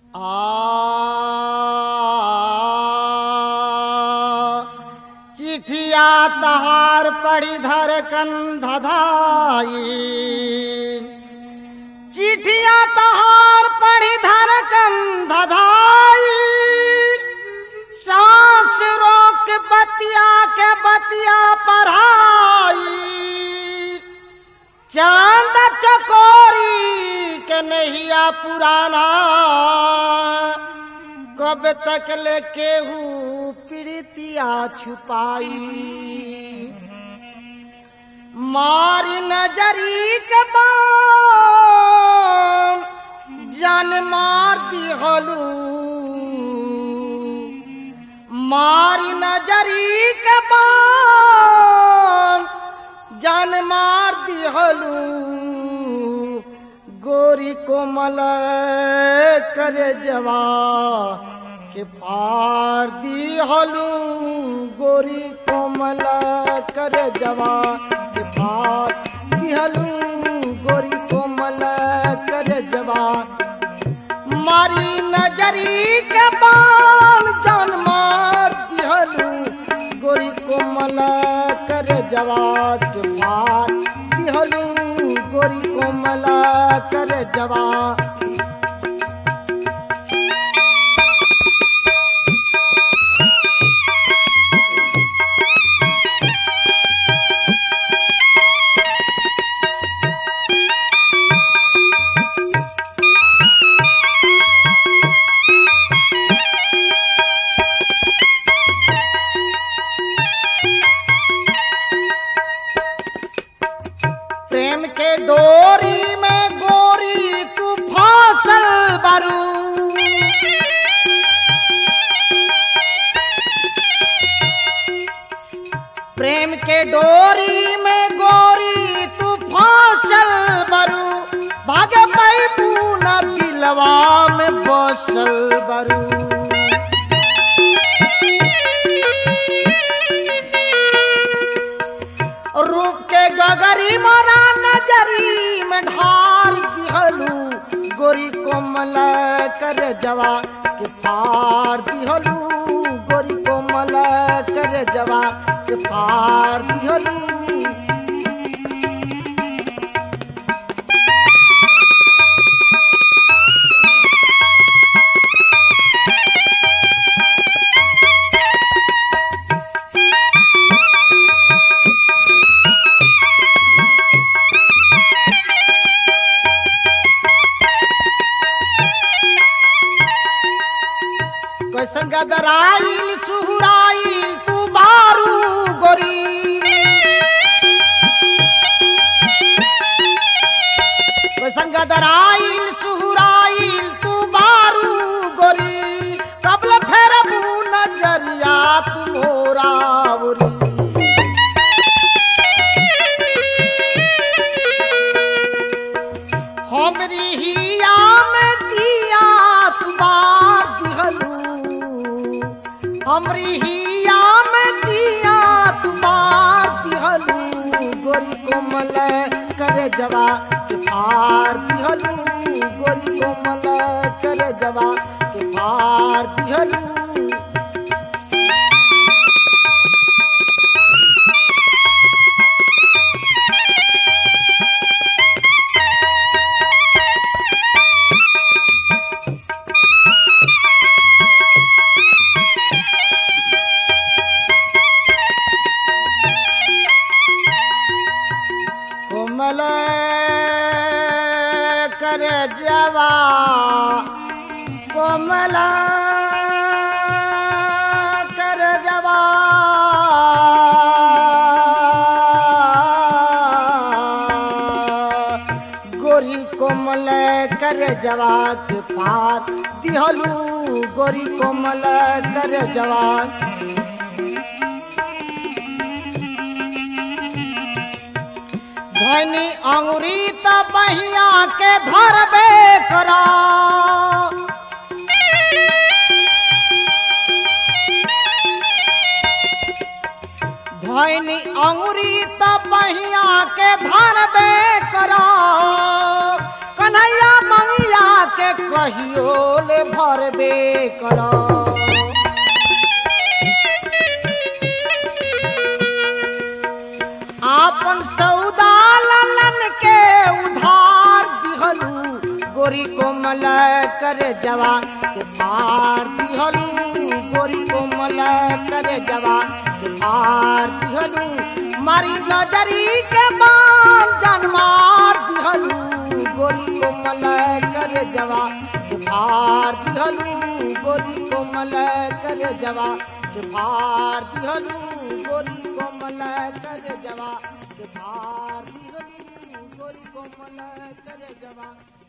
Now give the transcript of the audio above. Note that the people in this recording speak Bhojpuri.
आ चिठिया तहार पड़ी धर कंधधाई चिठिया तहार पड़ी धर कंधधाई सांस रोक बतिया के बतिया पढ़ाई चांद चकोरी के नहिया पुराना कब तक ले केहू प्रीतिया छुपाई मारी नजरी के बाण जान मार दिहलू मारी नजरी के बाण जान मार दिहलू गोरी कोमल कर जवा के पार दिहलू गोरी कोमल कर जवा के पार दिहलू गोरी कोमल कर जवा मारी नजरी के बाल जान मार दिहलू गोरी कोमल कर जवाब के पार दिहलू गोरी कोमल कर जवाब प्रेम के डोरी में गोरी तू फासल बरू प्रेम के डोरी में गोरी तू फासल बरू भागे पैबू न दिलवा में बसल बरू रूप के गगरी मोरा नजरी में ढार दिहलू गोरी कोमल कर जवा के पार दिहलू गोरी कोमल कर जवा के पार दिहलू कैसन गदराइल सुहुराइल तू बारू गोरी कैसन गदराइल सुहुराइल तू बारू गोरी कबल फेर नजरिया तू मोरावरी हमरी हिया में दिया तुमार दिहलू हमरी हिया में दिया तुमार दिहलू गोरी कोमल कर जवा के पार दिहलू गोरी कोमल कर जवा के पार दिहलू कोमल कर जवा कोमल कर जवा गोरी कोमल कर जवा के पार दिहलू गोरी कोमल कर जवा धनी अंगुरी त बहिया के धरबे करा धनी अंगुरी त बहिया के धरबे करा कन्हैया मंगिया के कहियो ले भरबे करो आपन सौदा ललन के उधार दिहलू गोरी कोमल कर जवा के पार दिहलू गोरी कोमल कर जवा के पार दिहलू मारी नजरी के बाल जनमार दिहलू गोरी कोमल कर जवा के पार दिहलू गोरी कोमल कर जवा के पार दिहलू गोरी कोमल कर जवा के पार दिहलू गोरी कोमल कर जवा